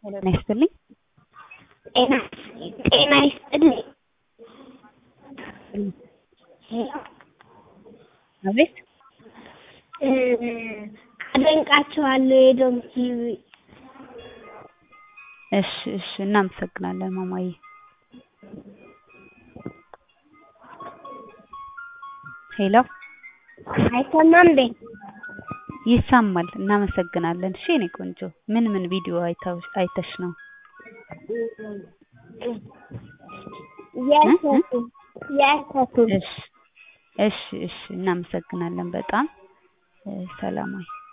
ጤና ይስጥልኝ። ጤና ጤና ይስጥልኝ። አቤት አደንቃችኋለሁ የዶም ቲቪ እሺ እሺ እናመሰግናለን ማማዬ። ሄሎ አይሰማም እንዴ? ይሰማል። እናመሰግናለን። እሺ የኔ ቆንጆ ምን ምን ቪዲዮ አይተው አይተሽ ነው? የእሸቱ የእሸቱ እሺ እሺ እሺ እናመሰግናለን በጣም ሰላማዊ